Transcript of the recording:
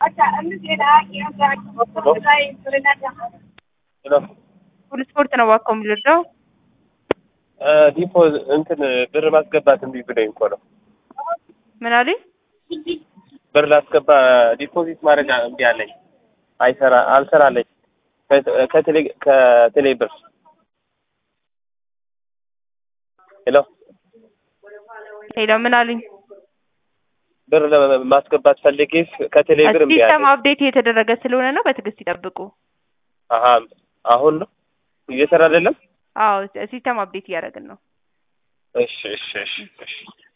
ሁሉ ስፖርት ነው እባክዎ የሚረዳው ዲፖዝ እንትን ብር ማስገባት እምቢ ብሎኝ እኮ ነው። ምን አሉኝ? ብር ላስገባ ዲፖዚት ማድረግ እምቢ አለኝ። አይሰራ አልሰራለኝ ከቴሌ ከቴሌ ብር ሄሎ ሄሎ ምን አሉኝ? ብር ለማስገባት ፈልጌ ከቴሌ ብር እምቢ ሲስተም አለኝ። አፕዴት እየተደረገ ስለሆነ ነው። በትዕግስት ይጠብቁ። አሀ አሁን ነው እየሰራ አይደለም። አዎ ሲስተም አፕዴት እያደረግን ነው። እሺ እሺ እሺ እሺ